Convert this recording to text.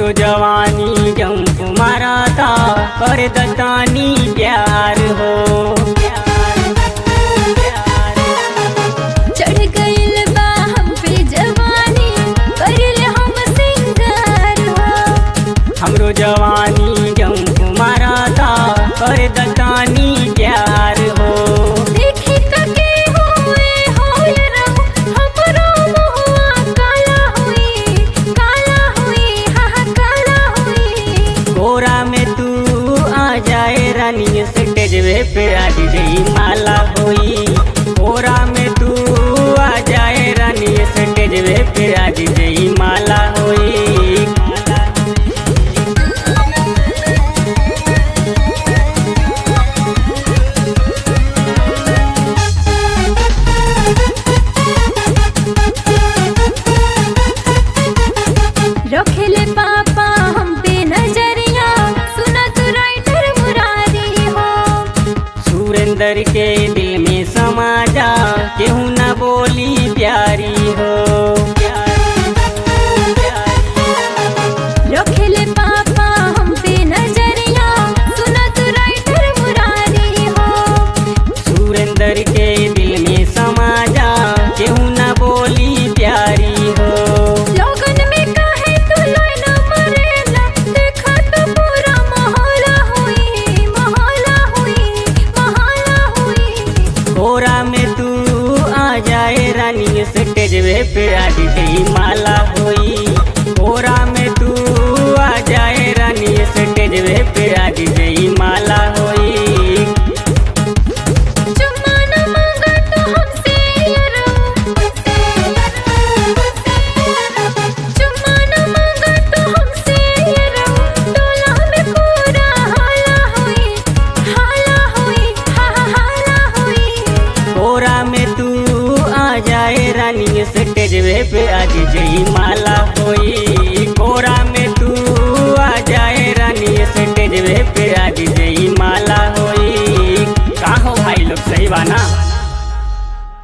हमरो जवानी जंप मारा था कर दतानी प्यार हो चढ़ गइल बा हम पे जवानी करिल हम सिंगार हो हमरो जवानी जंप मारा था कर दतानी प्यार हो देखी कके हुए होय रहू हमरो मुहवा काला हुई काला हुई हा हा काला हुई कोरा में तू आ जाए रानी स्टेज पे आज गई माला होई कोरा में तू आ जाए रानी स्टेज पे आज गई माला होई रखेले पापा हम पे नजरिया सुनत राइटर मुरारी हो सुरेंद्र के दिल में समा जा केहू न बोली प्यारी हो